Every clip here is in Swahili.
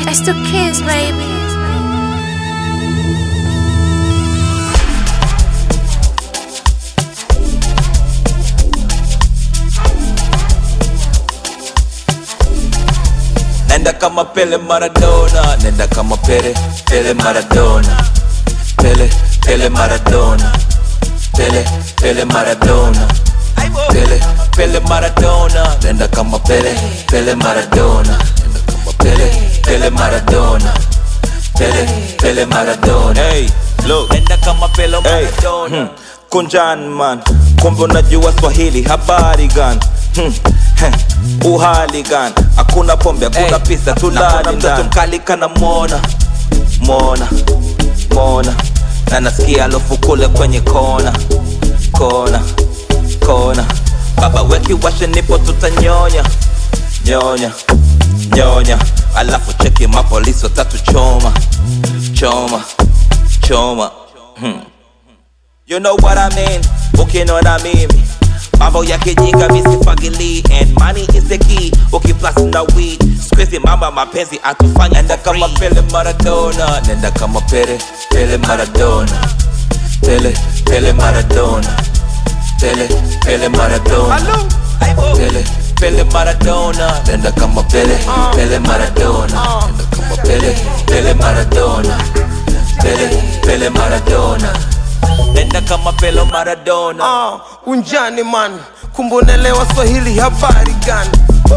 It's the kids, baby. Nenda kama Pele Maradona, nenda kama Pele, Pele Maradona, Pele, Pele Maradona, Pele, Pele Maradona, Pele, Pele Maradona, nenda kama Pele, Pele Maradona, nenda kama Pele, Pele Maradona, Pele, Pele Maradona. Hey, look, nenda kama Pele Maradona. Hmm. Kunjan man, kumbe unajua Swahili, habari gani? Hmm. heh, Uhali gani? Hakuna pombe, hakuna Hey, pesa, hakuna tulali mtoto mtoto mkali kana mona mona mona, na nasikia alofu kule kwenye kona kona kona, baba weki washe, nipo tutanyonya nyonya nyonya, alafu cheki mapolisi watatu choma choma choma hmm. You know what I mean, ukinona mimi mambo ya kijinga misifagili and money is the key ukiplus na weed squeeze mama mapenzi atufanya nenda kama Pele Maradona nenda kama Pele Pele Maradona Pele Pele Maradona Pele Pele Maradona Pele Pele Maradona nenda kama Pele Pele Maradona nenda kama Pele Pele Maradona Pele Pele Maradona nenda kama Pele Maradona Ah, unjani man kumbe unaelewa swahili habari gani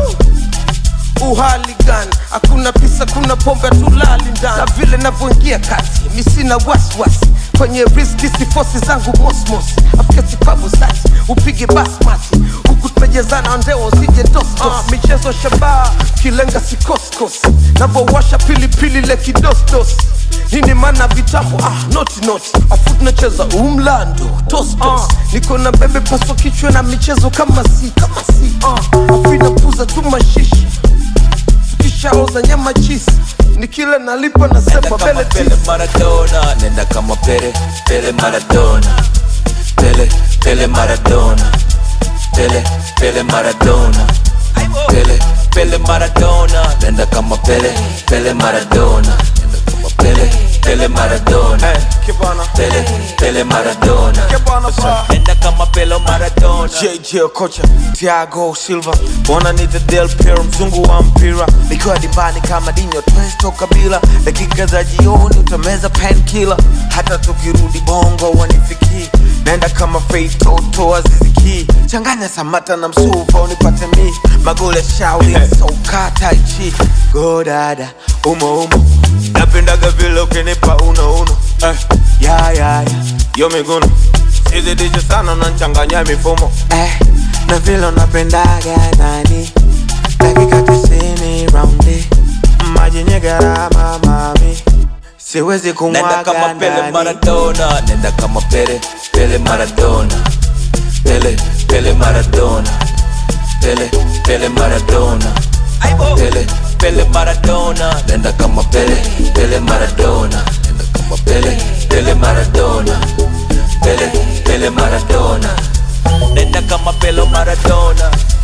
Uh, uhali gani hakuna pisa kuna pombe tulali ndani na vile navyoingia kati mi sina wasiwasi kwenye riski sifosi zangu mosmos afika sipabu sati upige basmati huku tumejezana ndeo usije dostos uh, michezo shabaha kilenga sikoskos navowasha pilipili le kidosdos nini mana vitambo ah, noti noti afu tunacheza umlando tostos uh, niko na bebe paswa kichwa na michezo kama si kama si uh, afu inapuza tu mashishi tukishaoza nyama chisi nikila nalipa Nenda nasema kama bele Pele tisi Maradona, nenda kama Pele, Pele Maradona, Pele, Pele Maradona, Pele, Pele Maradona, Pele, Pele Maradona, nenda kama Pele, Pele Maradona, nenda kama Pele, Pele Maradona, kibana Pele, Pele Maradona, kibana pa nenda kama Pele Maradona. JJ Okocha, Thiago Silva, wananiita Del Piero, mzungu wa mpira, nikiwa dimbani kama Dinho Twesto Kabila, dakika za jioni utameza painkiller, hata tukirudi bongo wanifikii, naenda kama Faith Toto Aziziki, changanya Samata na Msuva unipate mi, magoli ya shauri soka tai chi, go dada umo umo, napendaga vile ukinipa uno uno, eh, ya ya ya, yo miguno sizidishe sana unanchanganya mifumo eh, na vile unapendaga nani dakika tisini raundi maji yenye gharama mami siwezi Nenda kama kumwaga Pele ndani Maradona, nenda kama Pele, Pele Maradona, Pele, Pele Maradona, Pele, Pele Maradona, Pele, Pele Maradona, nenda kama Pele, Pele Maradona, nenda kama Pele, Pele Maradona, Pele, Pele Maradona, nenda kama Pele Maradona.